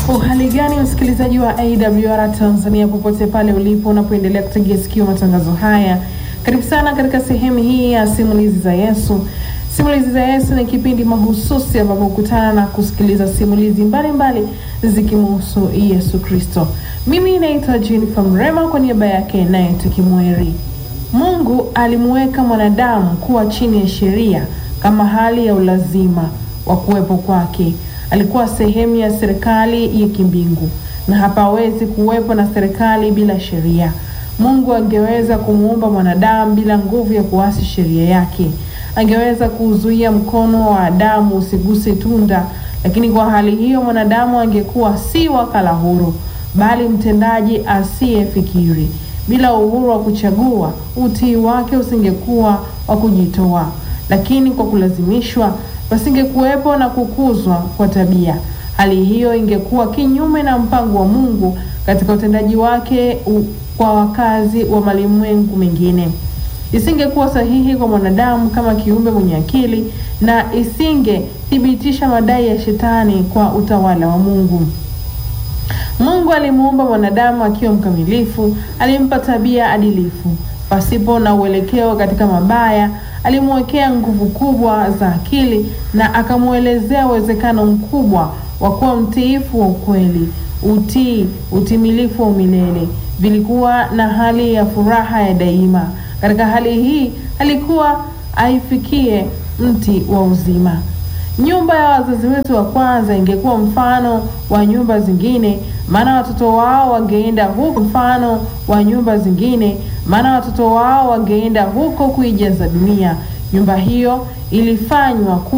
Uhali gani msikilizaji wa AWR Tanzania, popote pale ulipo unapoendelea kutegea sikio matangazo haya, karibu sana katika sehemu hii ya simulizi za Yesu. Simulizi za Yesu ni kipindi mahususi ambapo hukutana na kusikiliza simulizi mbalimbali zikimhusu Yesu Kristo. Mimi naitwa Jennifer Mrema kwa niaba yake naye tukimweri. Mungu alimuweka mwanadamu kuwa chini ya sheria kama hali ya ulazima wa kuwepo kwake. Alikuwa sehemu ya serikali ya kimbingu na hapawezi kuwepo na serikali bila sheria. Mungu angeweza kumuumba mwanadamu bila nguvu ya kuasi sheria yake. Angeweza kuuzuia mkono wa Adamu usiguse tunda, lakini kwa hali hiyo mwanadamu angekuwa si wakala huru, bali mtendaji asiyefikiri. Bila uhuru wa kuchagua, utii wake usingekuwa wa kujitoa, lakini kwa kulazimishwa pasingekuwepo na kukuzwa kwa tabia. Hali hiyo ingekuwa kinyume na mpango wa Mungu katika utendaji wake u, kwa wakazi wa malimwengu mengine. Isingekuwa sahihi kwa mwanadamu kama kiumbe mwenye akili na isingethibitisha madai ya shetani kwa utawala wa Mungu. Mungu alimuumba mwanadamu akiwa mkamilifu, alimpa tabia adilifu pasipo na uelekeo katika mabaya. Alimwekea nguvu kubwa za akili na akamwelezea uwezekano mkubwa wa kuwa mtiifu wa ukweli. Utii, utimilifu wa umilele vilikuwa na hali ya furaha ya daima. Katika hali hii alikuwa aifikie mti wa uzima. Nyumba ya wazazi wetu wa kwanza ingekuwa mfano wa nyumba zingine, maana watoto wao wangeenda huko, mfano wa nyumba zingine, maana watoto wao wangeenda huko kuijaza dunia. Nyumba hiyo ilifanywa ku